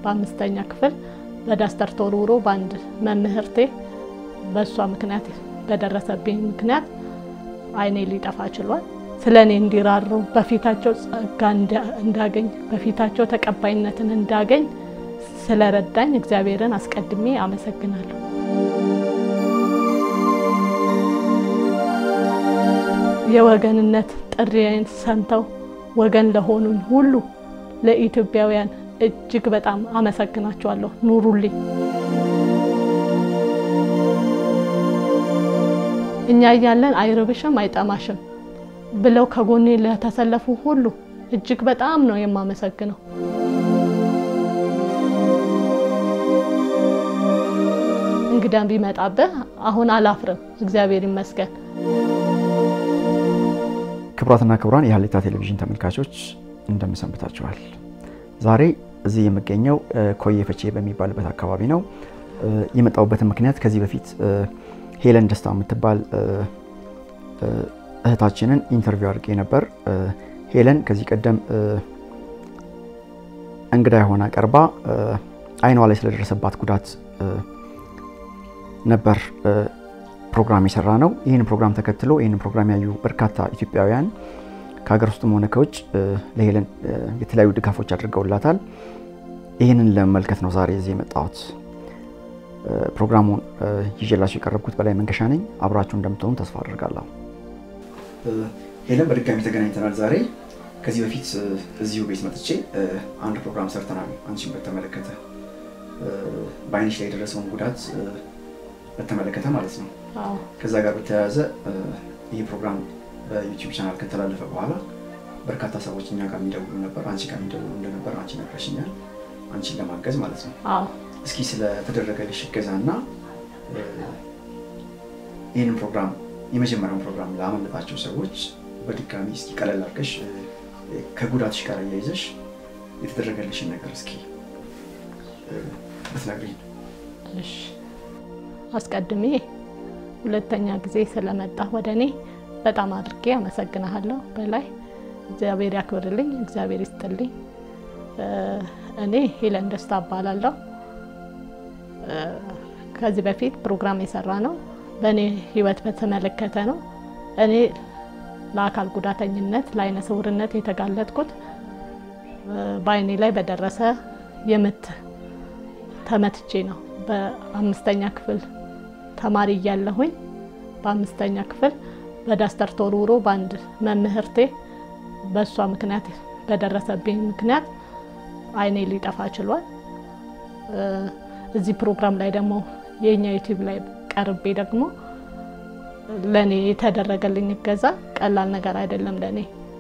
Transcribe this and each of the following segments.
በአምስተኛ ክፍል በዳስተር ተወርውሮ በአንድ መምህርቴ በእሷ ምክንያት በደረሰብኝ ምክንያት ዓይኔ ሊጠፋ ችሏል። ስለ እኔ እንዲራሩ በፊታቸው ጸጋ እንዳገኝ በፊታቸው ተቀባይነትን እንዳገኝ ስለረዳኝ እግዚአብሔርን አስቀድሜ አመሰግናለሁ። የወገንነት ጥሪዬን ሰምተው ወገን ለሆኑኝ ሁሉ ለኢትዮጵያውያን እጅግ በጣም አመሰግናቸዋለሁ። ኑሩልኝ። እኛ እያለን አይርብሽም አይጠማሽም ብለው ከጎኔ ለተሰለፉ ሁሉ እጅግ በጣም ነው የማመሰግነው። እንግዳም ቢመጣብህ አሁን አላፍርም፣ እግዚአብሔር ይመስገን። ክቡራትና ክቡራን የሀሌታ ቴሌቪዥን ተመልካቾች እንደምሰንብታችኋል። ዛሬ እዚህ የምገኘው ኮዬ ፈቼ በሚባልበት አካባቢ ነው። የመጣሁበትን ምክንያት ከዚህ በፊት ሄለን ደስታ የምትባል እህታችንን ኢንተርቪው አድርጌ ነበር። ሄለን ከዚህ ቀደም እንግዳ የሆነ ቀርባ አይኗ ላይ ስለደረሰባት ጉዳት ነበር ፕሮግራም የሰራ ነው። ይህን ፕሮግራም ተከትሎ ይህን ፕሮግራም ያዩ በርካታ ኢትዮጵያውያን ከሀገር ውስጥም ሆነ ከውጭ ለሄለን የተለያዩ ድጋፎች አድርገውላታል። ይህንን ለመመልከት ነው ዛሬ እዚህ የመጣሁት። ፕሮግራሙን ይዤላችሁ የቀረብኩት በላይ መንገሻ ነኝ። አብራችሁ እንደምትሆኑ ተስፋ አድርጋለሁ። ሄለን በድጋሚ ተገናኝተናል ዛሬ። ከዚህ በፊት እዚሁ ቤት መጥቼ አንድ ፕሮግራም ሰርተናል። አንቺን በተመለከተ በአይንሽ ላይ የደረሰውን ጉዳት በተመለከተ ማለት ነው። ከዛ ጋር በተያያዘ ይህ ፕሮግራም በዩቲዩብ ቻናል ከተላለፈ በኋላ በርካታ ሰዎች እኛ ጋር የሚደውሉ ነበር፣ አንቺ ጋር የሚደውሉ እንደነበር አንቺ ነግረሽኛል። አንቺን ለማገዝ ማለት ነው። እስኪ ስለተደረገልሽ እገዛ እና ይህንን ፕሮግራም የመጀመሪያውን ፕሮግራም ላመለጣቸው ሰዎች በድጋሚ እስኪ ቀለል አድርገሽ ከጉዳትሽ ጋር እያይዘሽ የተደረገልሽን ነገር እስኪ ብትነግሪኝ። እሺ፣ አስቀድሜ ሁለተኛ ጊዜ ስለመጣ ወደ እኔ በጣም አድርጌ አመሰግናለሁ። በላይ እግዚአብሔር ያክብርልኝ፣ እግዚአብሔር ይስጥልኝ። እኔ ሄለን ደስታ እባላለሁ። ከዚህ በፊት ፕሮግራም የሰራ ነው በእኔ ህይወት በተመለከተ ነው። እኔ ለአካል ጉዳተኝነት ለአይነ ስውርነት የተጋለጥኩት በአይኔ ላይ በደረሰ የምት ተመትቼ ነው። በአምስተኛ ክፍል ተማሪ እያለሁኝ በአምስተኛ ክፍል በዳስተር ተወርውሮ በአንድ መምህርቴ በእሷ ምክንያት በደረሰብኝ ምክንያት አይኔ ሊጠፋ ችሏል። እዚህ ፕሮግራም ላይ ደግሞ የእኛ ዩቲዩብ ላይ ቀርቤ ደግሞ ለእኔ የተደረገልኝ እገዛ ቀላል ነገር አይደለም። ለእኔ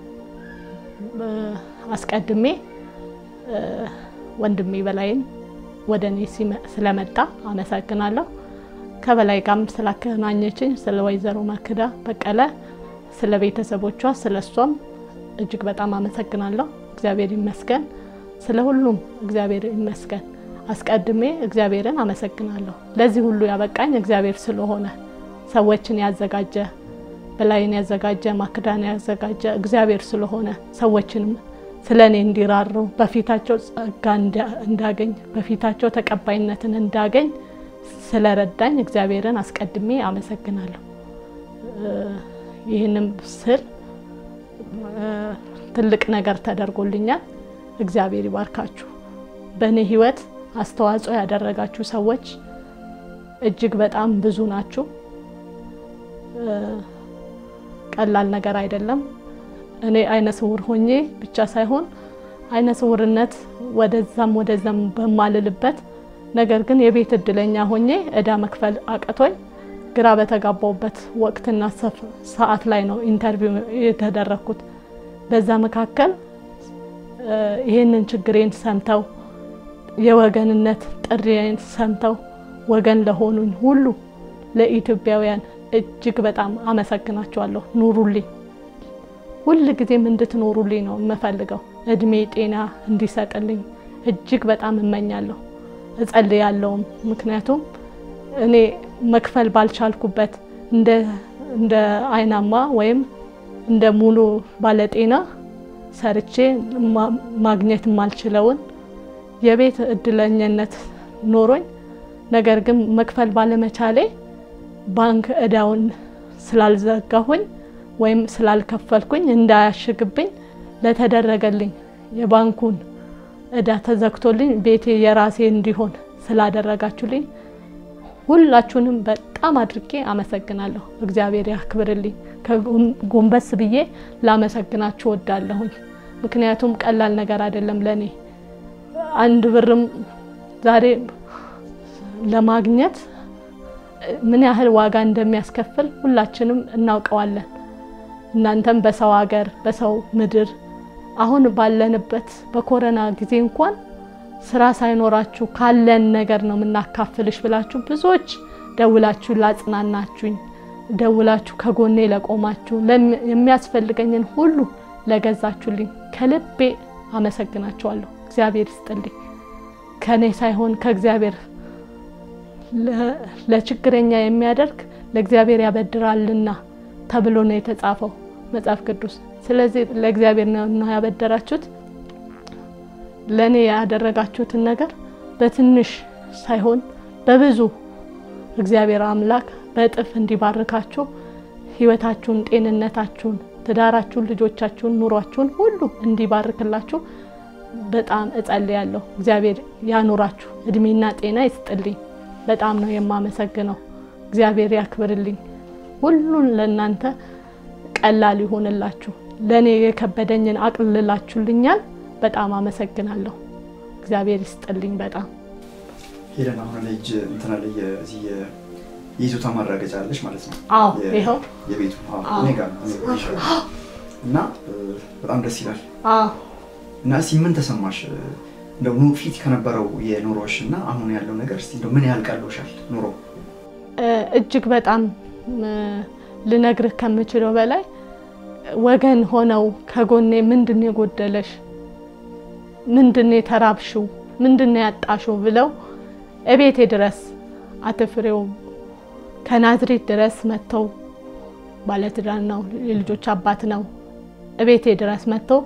አስቀድሜ ወንድሜ በላይን ወደ እኔ ስለመጣ አመሰግናለሁ። ከበላይ ጋርም ስላገናኘችኝ ስለ ወይዘሮ ማክዳ በቀለ፣ ስለ ቤተሰቦቿ፣ ስለ እሷም እጅግ በጣም አመሰግናለሁ። እግዚአብሔር ይመስገን። ስለ ሁሉም እግዚአብሔር ይመስገን። አስቀድሜ እግዚአብሔርን አመሰግናለሁ። ለዚህ ሁሉ ያበቃኝ እግዚአብሔር ስለሆነ ሰዎችን ያዘጋጀ በላይን ያዘጋጀ ማክዳን ያዘጋጀ እግዚአብሔር ስለሆነ ሰዎችንም ስለ እኔ እንዲራሩ በፊታቸው ጸጋ እንዳገኝ በፊታቸው ተቀባይነትን እንዳገኝ ስለረዳኝ እግዚአብሔርን አስቀድሜ አመሰግናለሁ። ይህንም ስል ትልቅ ነገር ተደርጎልኛል። እግዚአብሔር ይባርካችሁ። በእኔ ህይወት አስተዋጽኦ ያደረጋችሁ ሰዎች እጅግ በጣም ብዙ ናችሁ። ቀላል ነገር አይደለም። እኔ አይነ ስውር ሆኜ ብቻ ሳይሆን አይነ ስውርነት ወደዛም ወደዛም በማልልበት ነገር ግን የቤት እድለኛ ሆኜ እዳ መክፈል አቅቶኝ ግራ በተጋባውበት ወቅትና ሰዓት ላይ ነው ኢንተርቪው የተደረግኩት። በዛ መካከል ይህንን ችግሬን ሰምተው የወገንነት ጥሪዬን ሰምተው ወገን ለሆኑኝ ሁሉ ለኢትዮጵያውያን እጅግ በጣም አመሰግናቸዋለሁ። ኑሩልኝ። ሁል ጊዜም እንድትኖሩልኝ ነው የምፈልገው። እድሜ ጤና እንዲሰጥልኝ እጅግ በጣም እመኛለሁ፣ እጸልያለሁም። ምክንያቱም እኔ መክፈል ባልቻልኩበት እንደ አይናማ ወይም እንደ ሙሉ ባለጤና ሰርቼ ማግኘት የማልችለውን የቤት እድለኝነት ኖሮኝ ነገር ግን መክፈል ባለመቻሌ ባንክ እዳውን ስላልዘጋሁኝ ወይም ስላልከፈልኩኝ እንዳያሽግብኝ ለተደረገልኝ የባንኩን እዳ ተዘግቶልኝ ቤቴ የራሴ እንዲሆን ስላደረጋችሁልኝ ሁላችሁንም በጣም አድርጌ አመሰግናለሁ። እግዚአብሔር ያክብርልኝ። ጎንበስ ብዬ ላመሰግናችሁ ወዳለሁኝ። ምክንያቱም ቀላል ነገር አይደለም ለእኔ አንድ ብርም ዛሬ ለማግኘት ምን ያህል ዋጋ እንደሚያስከፍል ሁላችንም እናውቀዋለን። እናንተም በሰው ሀገር በሰው ምድር አሁን ባለንበት በኮረና ጊዜ እንኳን ስራ ሳይኖራችሁ ካለን ነገር ነው የምናካፍልሽ ብላችሁ ብዙዎች ደውላችሁ ላጽናናችሁኝ፣ ደውላችሁ ከጎኔ ለቆማችሁ፣ የሚያስፈልገኝን ሁሉ ለገዛችሁልኝ ከልቤ አመሰግናችኋለሁ። እግዚአብሔር ይስጥልኝ። ከኔ ሳይሆን ከእግዚአብሔር ለችግረኛ የሚያደርግ ለእግዚአብሔር ያበድራልና ተብሎ ነው የተጻፈው መጽሐፍ ቅዱስ። ስለዚህ ለእግዚአብሔር ነው ያበደራችሁት። ለእኔ ያደረጋችሁትን ነገር በትንሽ ሳይሆን በብዙ እግዚአብሔር አምላክ በእጥፍ እንዲባርካችሁ ሕይወታችሁን፣ ጤንነታችሁን፣ ትዳራችሁን፣ ልጆቻችሁን፣ ኑሯችሁን ሁሉ እንዲባርክላችሁ በጣም እጸልያለሁ። እግዚአብሔር ያኑራችሁ፣ እድሜና ጤና ይስጥልኝ። በጣም ነው የማመሰግነው። እግዚአብሔር ያክብርልኝ። ሁሉን ለእናንተ ቀላል ይሆንላችሁ። ለእኔ የከበደኝን አቅልላችሁልኛል። በጣም አመሰግናለሁ። እግዚአብሔር ይስጥልኝ። በጣም ሄለን አሁን ላይ እጅ እንትና ላይ የዚህ የይዞታ ማረጋገጫ አለሽ ማለት ነው? አዎ፣ ይኸው የቤቱ እኔ ጋር ነው እና በጣም ደስ ይላል። አዎ እና እስኪ ምን ተሰማሽ? እንደው ኑ ፊት ከነበረው የኑሮሽ እና አሁን ያለው ነገር እስኪ እንደው ምን ያህል ቀሎሻል ኑሮ? እጅግ በጣም ልነግርህ ከምችለው በላይ ወገን ሆነው ከጎኔ ምንድን ነው የጎደለሽ፣ ምንድን ነው የተራብሽው፣ ምንድን ነው ያጣሽው ብለው እቤቴ ድረስ አትፍሬው ከናዝሬት ድረስ መጥተው ባለትዳር ነው፣ የልጆች አባት ነው። እቤቴ ድረስ መጥተው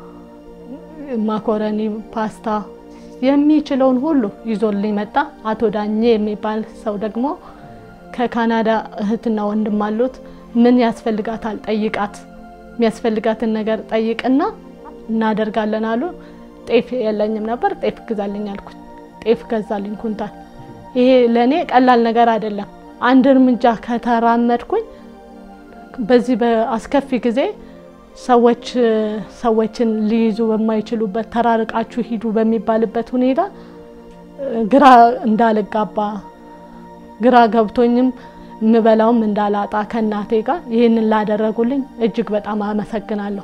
ማኮረኒ፣ ፓስታ የሚችለውን ሁሉ ይዞልኝ መጣ። አቶ ዳኜ የሚባል ሰው ደግሞ ከካናዳ እህትና ወንድም አሉት። ምን ያስፈልጋታል ጠይቃት፣ የሚያስፈልጋትን ነገር ጠይቅና እናደርጋለን አሉ። ጤፍ የለኝም ነበር፣ ጤፍ ግዛልኝ አልኩኝ። ጤፍ ገዛልኝ ኩንታል። ይሄ ለእኔ ቀላል ነገር አይደለም። አንድ እርምጃ ከተራመድኩኝ በዚህ በአስከፊ ጊዜ ሰዎች ሰዎችን ሊይዙ በማይችሉበት ተራርቃችሁ ሂዱ በሚባልበት ሁኔታ ግራ እንዳልጋባ ግራ ገብቶኝም የምበላውም እንዳላጣ ከእናቴ ጋር ይህንን ላደረጉልኝ እጅግ በጣም አመሰግናለሁ።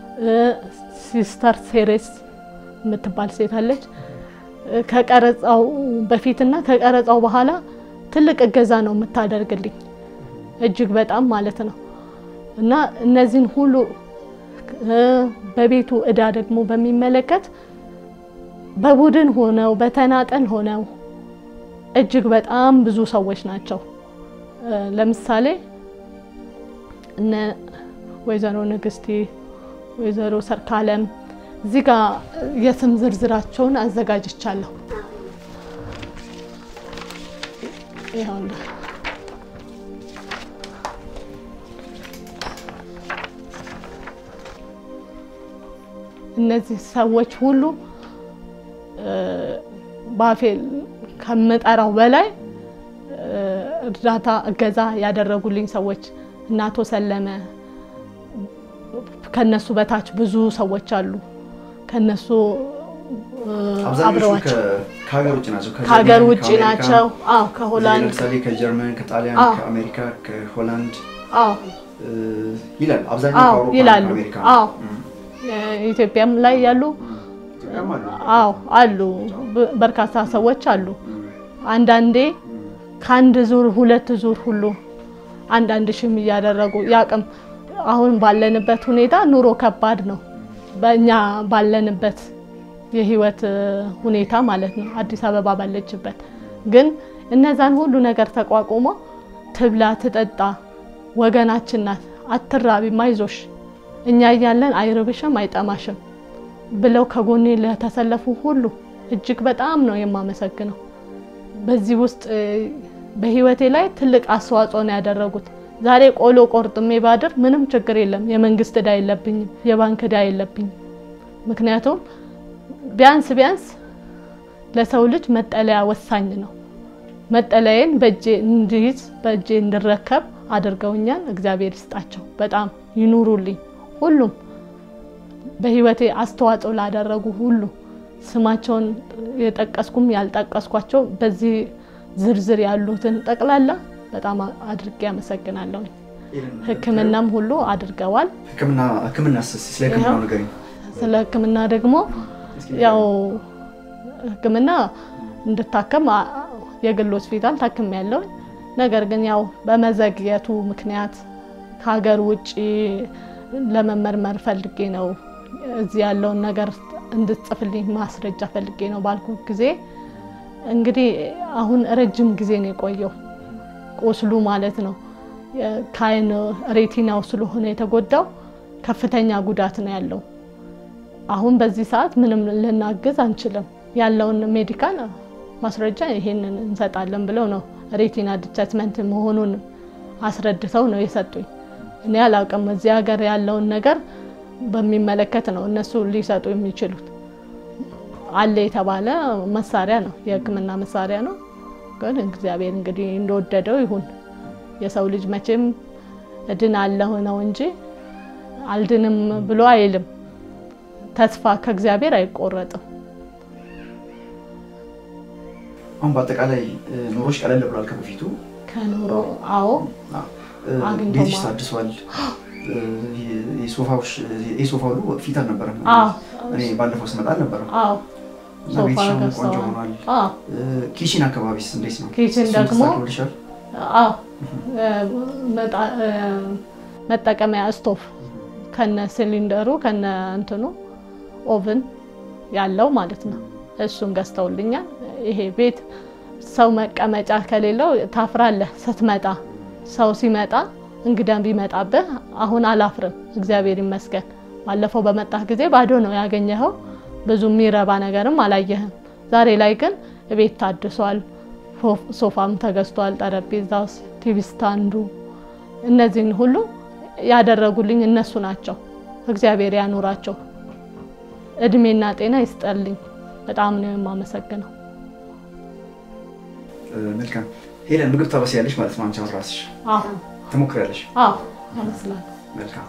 ሲስተር ሴሬስ የምትባል ሴት አለች። ከቀረጻው በፊትና ከቀረጻው በኋላ ትልቅ እገዛ ነው የምታደርግልኝ እጅግ በጣም ማለት ነው እና እነዚህን ሁሉ በቤቱ እዳ ደግሞ በሚመለከት በቡድን ሆነው በተናጠል ሆነው እጅግ በጣም ብዙ ሰዎች ናቸው። ለምሳሌ እነ ወይዘሮ ንግስቴ፣ ወይዘሮ ሰርካለም እዚህ ጋር የስም ዝርዝራቸውን አዘጋጅቻለሁ። ይኸውና እነዚህ ሰዎች ሁሉ ባፌ ከምጠራው በላይ እርዳታ እገዛ ያደረጉልኝ ሰዎች እነ አቶ ሰለመ ከነሱ በታች ብዙ ሰዎች አሉ። ከነሱ አብዛኞቹ ከሀገር ውጭ ናቸው። ከሀገር ውጭ ናቸው። አዎ ከሆላንድ ለምሳሌ ከጀርመን፣ ከጣሊያን፣ አዎ። ከአሜሪካ፣ ከሆላንድ አዎ ይላል አብዛኛው አዎ ከአውሮፓ ይላሉ። ከአሜሪካ አዎ ኢትዮጵያም ላይ ያሉ ኢትዮጵያም አሉ። አዎ አሉ። በ- በርካታ ሰዎች አሉ። አንዳንዴ ከአንድ ዙር ሁለት ዙር ሁሉ አንዳንድ ሺህም እያደረጉ ያቅም አሁን ባለንበት ሁኔታ ኑሮ ከባድ ነው። በእኛ ባለንበት የህይወት እ, ሁኔታ ማለት ነው። አዲስ አበባ ባለችበት ግን እነዛን ሁሉ ነገር ተቋቁሞ ትብላ ትጠጣ፣ ወገናችን ናት፣ አትራቢም፣ አይዞሽ፣ እኛ እያለን አይርብሽም፣ አይጠማሽም ብለው ከጎኔ ለተሰለፉ ሁሉ እጅግ በጣም ነው የማመሰግነው። በዚህ ውስጥ በህይወቴ ላይ ትልቅ አስተዋጽኦ ነው ያደረጉት። ዛሬ ቆሎ ቆርጥሜ ባድር ምንም ችግር የለም። የመንግስት እዳ የለብኝም፣ የባንክ እዳ የለብኝም። ምክንያቱም ቢያንስ ቢያንስ ለሰው ልጅ መጠለያ ወሳኝ ነው። መጠለያዬን በእጄ እንዲይዝ በእጄ እንድረከብ አድርገውኛል። እግዚአብሔር ይስጣቸው፣ በጣም ይኑሩልኝ። ሁሉም በህይወቴ አስተዋጽኦ ላደረጉ ሁሉ ስማቸውን የጠቀስኩም ያልጠቀስኳቸው በዚህ ዝርዝር ያሉትን ጠቅላላ በጣም አድርጌ አመሰግናለሁ። ሕክምናም ሁሉ አድርገዋል። ሕክምና ስለ ሕክምናው ነገር ስለ ሕክምና ደግሞ ያው ሕክምና እንድታከም የግል ሆስፒታል ታክም ያለው ነገር ግን ያው በመዘግየቱ ምክንያት ከሀገር ውጭ ለመመርመር ፈልጌ ነው እዚህ ያለውን ነገር እንድትጽፍልኝ ማስረጃ ፈልጌ ነው ባልኩ ጊዜ እንግዲህ አሁን ረጅም ጊዜ ነው የቆየው ቁስሉ ማለት ነው። ከአይን ሬቲናው ስለሆነ የተጎዳው ከፍተኛ ጉዳት ነው ያለው። አሁን በዚህ ሰዓት ምንም ልናግዝ አንችልም። ያለውን ሜዲካል ማስረጃ ይሄንን እንሰጣለን ብለው ነው ሬቲና ዲታችመንት መሆኑን አስረድተው ነው የሰጡኝ። እኔ አላውቅም። እዚህ ሀገር ያለውን ነገር በሚመለከት ነው እነሱ ሊሰጡ የሚችሉት። አለ የተባለ መሳሪያ ነው፣ የሕክምና መሳሪያ ነው። ግን እግዚአብሔር እንግዲህ እንደወደደው ይሁን። የሰው ልጅ መቼም እድናለሁ ነው እንጂ አልድንም ብሎ አይልም። ተስፋ ከእግዚአብሔር አይቆረጥም። አሁን በአጠቃላይ ኑሮች ቀለል ብሏል ከበፊቱ ከኑሮ አዎ ቤትሽ ታድሷል። የሶፋ ሁሉ ፊት አልነበረም። እኔ ባለፈው ስመጣ አልነበረም እና ቤትሽ አሁን ቆንጆ ሆኗል። ኪችን አካባቢስ እንዴት ነው? ኪችን ደግሞ አዎ መጠቀሚያ ስቶፍ ከነ ሲሊንደሩ ከነ እንትኑ ኦቭን ያለው ማለት ነው። እሱን ገዝተውልኛል። ይሄ ቤት ሰው መቀመጫ ከሌለው ታፍራለህ ስትመጣ። ሰው ሲመጣ እንግዳም ቢመጣብህ አሁን አላፍርም፣ እግዚአብሔር ይመስገን። ባለፈው በመጣህ ጊዜ ባዶ ነው ያገኘኸው፣ ብዙ የሚረባ ነገርም አላየህም። ዛሬ ላይ ግን ቤት ታድሷል፣ ሶፋም ተገዝቷል፣ ጠረጴዛ፣ ቲቪ ስታንዱ፣ እነዚህን ሁሉ ያደረጉልኝ እነሱ ናቸው። እግዚአብሔር ያኑራቸው፣ እድሜና ጤና ይስጠልኝ። በጣም ነው የማመሰግነው። መልካም ሄለን፣ ምግብ ታበስያለሽ ማለት ነው አንቺ አሁን ራስሽ ትሞክሪያለሽ? አዎ አመስላለሁ። መልካም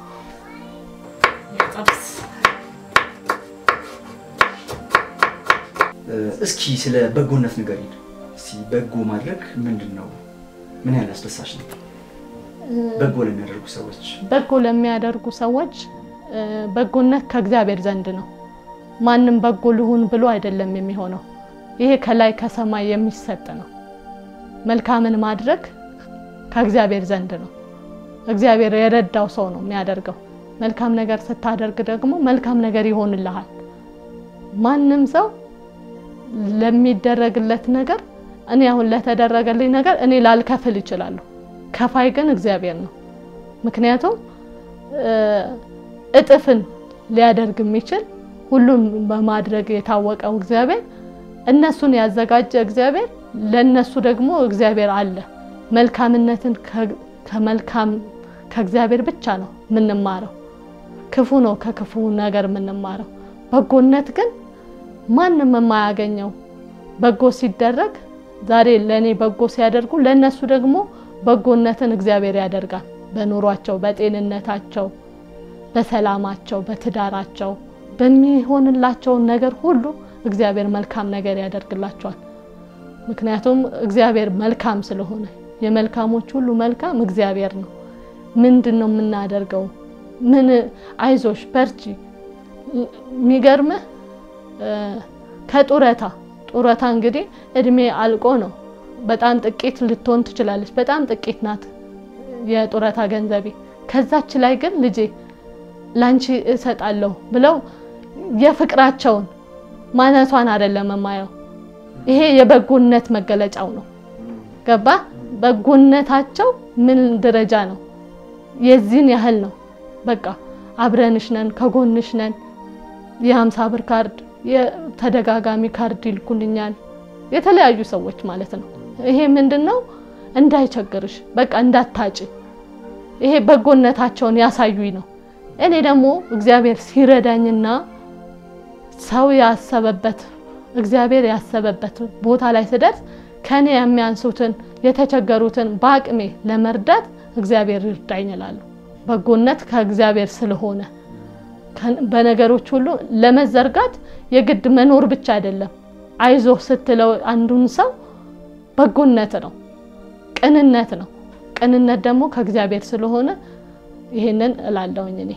እስኪ ስለ በጎነት ንገሪን። እስኪ በጎ ማድረግ ምንድን ነው? ምን ያህል አስደሳች ነው? በጎ ለሚያደርጉ ሰዎች በጎ ለሚያደርጉ ሰዎች በጎነት ከእግዚአብሔር ዘንድ ነው። ማንም በጎ ልሁን ብሎ አይደለም የሚሆነው። ይሄ ከላይ ከሰማይ የሚሰጥ ነው። መልካምን ማድረግ ከእግዚአብሔር ዘንድ ነው። እግዚአብሔር የረዳው ሰው ነው የሚያደርገው። መልካም ነገር ስታደርግ ደግሞ መልካም ነገር ይሆንልሃል። ማንም ሰው ለሚደረግለት ነገር እኔ አሁን ለተደረገልኝ ነገር እኔ ላልከፍል እችላለሁ። ከፋይ ግን እግዚአብሔር ነው። ምክንያቱም እጥፍን ሊያደርግ የሚችል ሁሉን በማድረግ የታወቀው እግዚአብሔር እነሱን ያዘጋጀ እግዚአብሔር ለነሱ ደግሞ እግዚአብሔር አለ። መልካምነትን ከመልካም ከእግዚአብሔር ብቻ ነው የምንማረው። ክፉ ነው ከክፉ ነገር የምንማረው። በጎነት ግን ማንም የማያገኘው በጎ ሲደረግ ዛሬ ለእኔ በጎ ሲያደርጉ ለእነሱ ደግሞ በጎነትን እግዚአብሔር ያደርጋል። በኑሯቸው፣ በጤንነታቸው፣ በሰላማቸው፣ በትዳራቸው በሚሆንላቸው ነገር ሁሉ እግዚአብሔር መልካም ነገር ያደርግላቸዋል። ምክንያቱም እግዚአብሔር መልካም ስለሆነ የመልካሞች ሁሉ መልካም እግዚአብሔር ነው። ምንድን ነው የምናደርገው? ምን አይዞሽ በርቺ። የሚገርምህ ከጡረታ ጡረታ እንግዲህ እድሜ አልቆ ነው። በጣም ጥቂት ልትሆን ትችላለች። በጣም ጥቂት ናት የጡረታ ገንዘቤ። ከዛች ላይ ግን ልጄ ላንቺ እሰጣለሁ ብለው የፍቅራቸውን ማነቷን አይደለም የማየው። ይሄ የበጎነት መገለጫው ነው። ገባ? በጎነታቸው ምን ደረጃ ነው? የዚህን ያህል ነው። በቃ አብረንሽ ነን፣ ከጎንሽ ነን። የሀምሳ ብር ካርድ ተደጋጋሚ ካርድ ይልኩልኛል፣ የተለያዩ ሰዎች ማለት ነው። ይሄ ምንድን ነው እንዳይቸግርሽ፣ በቃ እንዳታጭ፣ ይሄ በጎነታቸውን ያሳዩኝ ነው። እኔ ደግሞ እግዚአብሔር ሲረዳኝና ሰው ያሰበበት እግዚአብሔር ያሰበበት ቦታ ላይ ስደርስ ከኔ የሚያንሱትን የተቸገሩትን በአቅሜ ለመርዳት እግዚአብሔር ይርዳኝ እላለሁ። በጎነት ከእግዚአብሔር ስለሆነ በነገሮች ሁሉ ለመዘርጋት የግድ መኖር ብቻ አይደለም። አይዞ ስትለው አንዱን ሰው በጎነት ነው፣ ቅንነት ነው። ቅንነት ደግሞ ከእግዚአብሔር ስለሆነ ይሄንን እላለሁኝ እኔ።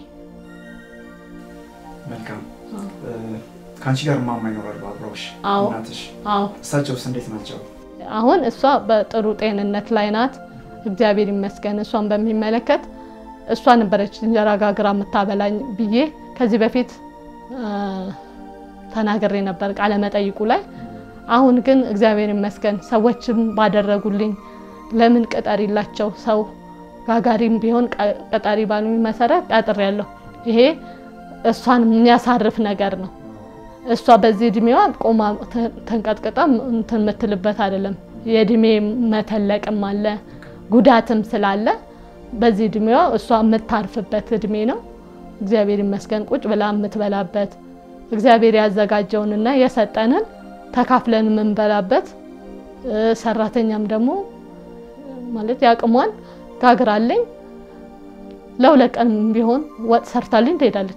መልካም ከአንቺ ጋር ማማ ይኖራሉ አብረውሽ? አዎ እናትሽ? አዎ። እሳቸውስ እንዴት ናቸው? አሁን እሷ በጥሩ ጤንነት ላይ ናት፣ እግዚአብሔር ይመስገን። እሷን በሚመለከት እሷ ነበረች እንጀራ ጋግራ የምታበላኝ ብዬ ከዚህ በፊት ተናግሬ ነበር ቃለ መጠይቁ ላይ። አሁን ግን እግዚአብሔር ይመስገን ሰዎችም ባደረጉልኝ ለምን ቅጠሪላቸው ሰው ጋጋሪም ቢሆን ቀጣሪ ባሉኝ መሰረት ቀጥሬያለሁ። ይሄ እሷን የሚያሳርፍ ነገር ነው። እሷ በዚህ እድሜዋ ቆማ ተንቀጥቅጣ እንትን የምትልበት አይደለም። የእድሜ መተለቅም አለ ጉዳትም ስላለ በዚህ እድሜዋ እሷ የምታርፍበት እድሜ ነው። እግዚአብሔር ይመስገን ቁጭ ብላ የምትበላበት እግዚአብሔር ያዘጋጀውንና የሰጠንን ተካፍለን የምንበላበት ሰራተኛም ደግሞ ማለት ያቅሟን ጋግራለኝ ለሁለት ቀን ቢሆን ወጥ ሰርታልኝ ትሄዳለች።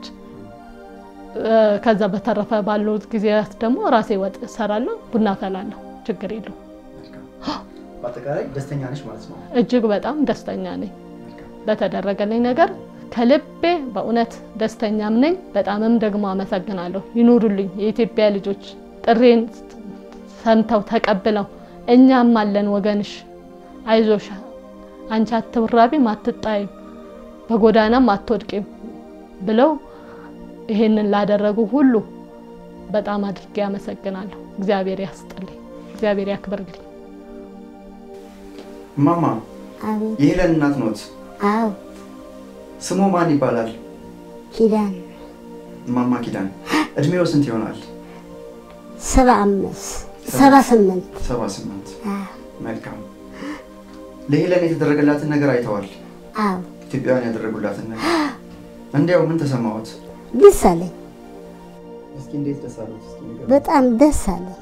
ከዛ በተረፈ ባሉት ጊዜያት ደግሞ ራሴ ወጥ እሰራለሁ፣ ቡና ፈላለሁ። ችግር የለው። በአጠቃላይ ደስተኛ ነሽ ማለት ነው? እጅግ በጣም ደስተኛ ነኝ በተደረገልኝ ነገር ከልቤ በእውነት ደስተኛም ነኝ። በጣምም ደግሞ አመሰግናለሁ። ይኑሩልኝ የኢትዮጵያ ልጆች ጥሬን ሰምተው ተቀብለው እኛም አለን ወገንሽ፣ አይዞሽ፣ አንቺ አትራቢም፣ አትጣይም፣ በጎዳናም አትወድቂም ብለው ይሄንን ላደረጉ ሁሉ በጣም አድርጌ አመሰግናለሁ። እግዚአብሔር ያስጥልኝ፣ እግዚአብሔር ያክብርልኝ። እማማ አቤት። የሄለን እናት ኖት? አዎ ስሙ ማን ይባላል? ኪዳን እማማ ኪዳን። እድሜው ስንት ይሆናል? ሰባ አምስት ሰባ ስምንት ሰባ ስምንት አዎ መልካም። ለሄለን የተደረገላትን ነገር አይተዋል? አዎ ኢትዮጵያውያን ያደረጉላትን ነገር እንዲያው ምን ተሰማዎት? ደስ አለኝ። እስኪ እንዴት ደስ አሉት? እስኪ ንገሩኝ። በጣም ደስ አለኝ።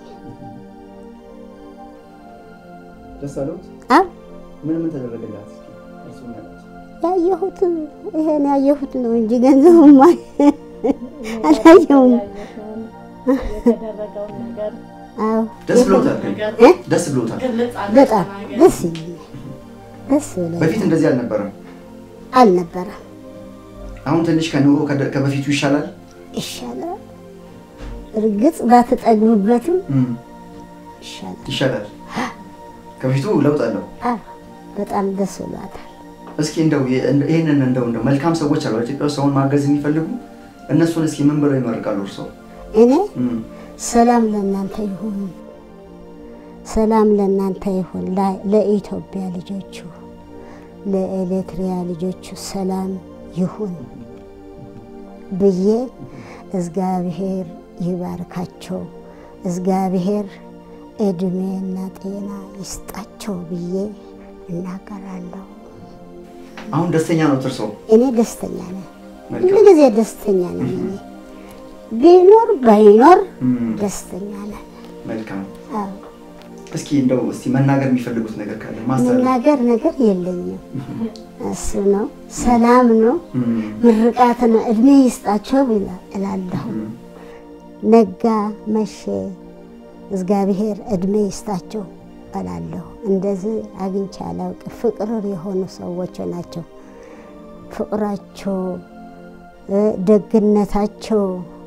ደስ አሉት? አዎ ምን ምን ተደረገላት? እስኪ እርሱም ያሉት ያየሁት ይሄን ያየሁት ነው እንጂ ገንዘቡማ አላየሁም። የተደረገውን ነገር አዎ ደስ ብሎታል? ግን? ነገር እ? ደስ ብሎታል? ግልጽ በጣም አድርገህ ደስ ይለኛል። ደስ ብሎኛል። በፊት እንደዚህ አልነበረም። አልነበረም። አሁን ትንሽ ከኑሮ ከደ- ከበፊቱ ይሻላል። ይሻላል። እርግጥ ባትጠግቡበትም እም፣ ይሻላል። ይሻላል። ከበፊቱ ለውጥ አለው። አዎ በጣም ደስ ብሏታል። እስኪ እንደው የ- እንደ- ይህንን እንደው እንደው መልካም ሰዎች አሉ ኢትዮጵያ ውስጥ ሰውን ማገዝ የሚፈልጉ እነሱን እስኪ ምን ብለው ይመርቃሉ እርስዎ? እኔ እም፣ ሰላም ለእናንተ ይሁን፣ ሰላም ለእናንተ ይሁን። ላ- ለኢትዮጵያ ልጆቹ፣ ለኤሌትሪያ ልጆቹ ሰላም ይሁን ብዬ እግዚአብሔር ይባርካቸው፣ እግዚአብሔር እድሜና ጤና ይስጣቸው ብዬ እናገራለሁ። አሁን ደስተኛ ነው እርስዎ? እኔ ደስተኛ ነኝ፣ መልካም። ሁልጊዜ ደስተኛ ነኝ። እኔ ቢኖር ባይኖር እም፣ ደስተኛ ነን። መልካም። አዎ እስኪ እንደው እስቲ መናገር የሚፈልጉት ነገር ካለ ማስተላለፍ። መናገር ነገር የለኝም። እሱ ነው፣ ሰላም ነው፣ እም፣ ምርቃት ነው። እድሜ ይስጣቸው ብላ- እላለሁ። እም፣ ነጋ መሸ፣ እግዚአብሔር እድሜ ይስጣቸው እላለሁ። እንደዚህ አግኝቼ አላውቅም። ፍቅር የሆኑ ሰዎች ናቸው። ፍቅራቸው እ፣ ደግነታቸው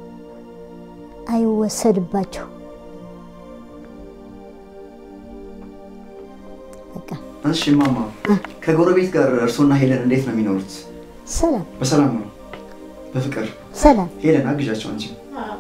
አይወሰድባቸው። በቃ እሺ እማማ ከጎረቤት ጋር እርስዎና ሄለን እንዴት ነው የሚኖሩት? ሰላም በሰላም ነው? በፍቅር? ሰላም ሄለን አግዣቸው አንቺ።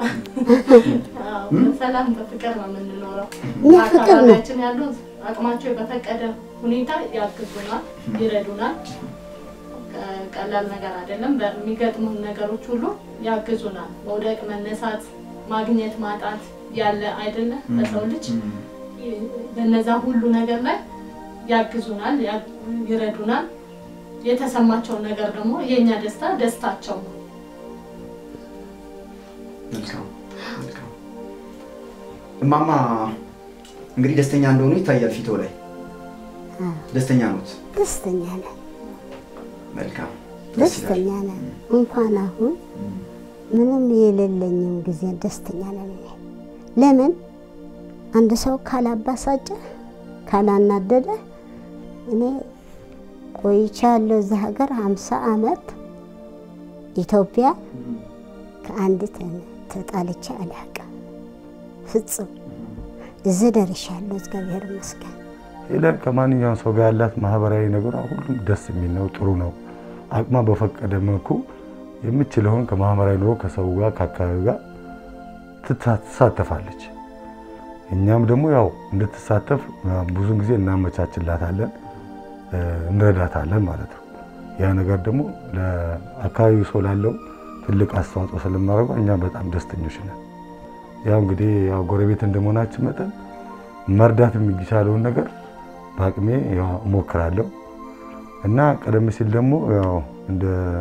ሰላም በፍቅር ነው የምንኖረው። እኛ ፍቅር ነው። አካባቢያችን ያሉ አቅማቸው በፈቀደ ሁኔታ ያግዙናል፣ ይረዱናል። ቀ- ቀላል ነገር አይደለም። በሚገጥሙን ነገሮች ሁሉ ያግዙናል። መውደቅ፣ መነሳት ማግኘት ማጣት ያለ አይደለ በሰው ልጅ በነዛ ሁሉ ነገር ላይ ያግዙናል፣ ያ- ይረዱናል። የተሰማቸውን ነገር ደግሞ የእኛ ደስታ ደስታቸው ነው። መልካም መልካም። እማማ እንግዲህ ደስተኛ እንደሆኑ ይታያል ፊቶ ላይ ደስተኛ ኖት። ደስተኛ ነን፣ መልካም ደስ ይላል። ደስተኛ ነን። እንኳን አሁን ምንም የሌለኝም ጊዜ ደስተኛ ነን። እኔ ለምን አንድ ሰው ካላባሳጨ ካላናደደ እኔ ቆይቻለሁ እዛ ሀገር ሀምሳ አመት ኢትዮጵያ ከአንዲት ተጣልቼ አላውቅም። ፍጹም እዚህ ደርሻለሁ። እግዚአብሔር ይመስገን። ሄለን ከማንኛውም ሰው ጋር ያላት ማህበራዊ ነገሯ ሁሉም ደስ የሚል ነው፣ ጥሩ ነው። አቅሟ በፈቀደ መልኩ የምችለውን ከማህበራዊ ኑሮ ከሰው ጋር ከአካባቢው ጋር ትታ- ትሳተፋለች። እኛም ደግሞ ያው እንድትሳተፍ ብዙን ጊዜ እናመቻችላታለን፣ እ፣ እንረዳታለን ማለት ነው። ያ ነገር ደግሞ ለአካባቢው ሰው ላለው ትልቅ አስተዋጽኦ ስለማድረጓ እኛ በጣም ደስተኞች ነን። ያው እንግዲህ ያው ጎረቤት እንደመሆናችን መጠን መርዳት የሚቻለውን ነገር በአቅሜ ያው እሞክራለሁ እና ቀደም ሲል ደግሞ ያው እንደ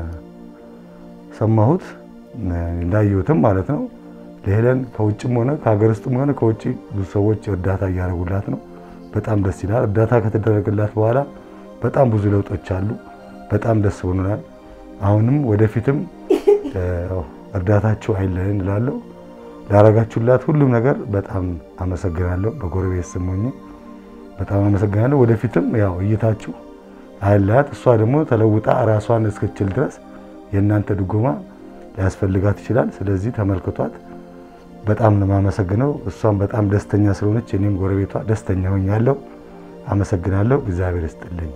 ሰማሁት እንዳየሁትም ማለት ነው ለሄለን ከውጭም ሆነ ከሀገር ውስጥም ሆነ ከውጭ ብዙ ሰዎች እርዳታ እያደረጉላት ነው። በጣም ደስ ይላል። እርዳታ ከተደረገላት በኋላ በጣም ብዙ ለውጦች አሉ። በጣም ደስ ብሎናል። አሁንም ወደፊትም እ፣ እርዳታችሁ አይለየን እላለሁ። ላረጋችሁላት ሁሉም ነገር በጣም አመሰግናለሁ። በጎረቤት ስም ሆኜ በጣም አመሰግናለሁ። ወደፊትም ያው እይታችሁ አይላት። እሷ ደግሞ ተለውጣ ራሷን እስክችል ድረስ የእናንተ ድጎማ ሊያስፈልጋት ይችላል። ስለዚህ ተመልክቷት። በጣም ነው የማመሰግነው። እሷም በጣም ደስተኛ ስለሆነች እኔም ጎረቤቷ ደስተኛ ሆኛለሁ። አመሰግናለሁ። እግዚአብሔር ይስጥልኝ።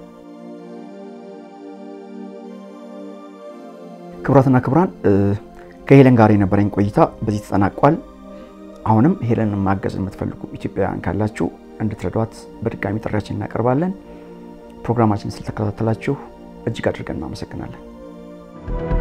ክቡራትና ክቡራን እ፣ ከሄለን ጋር የነበረኝ ቆይታ በዚህ ተጠናቋል። አሁንም ሄለንን ማገዝ የምትፈልጉ ኢትዮጵያውያን ካላችሁ እንድትረዷት በድጋሚ ጥሪያችን እናቀርባለን። ፕሮግራማችን ስለተከታተላችሁ እጅግ አድርገን እናመሰግናለን።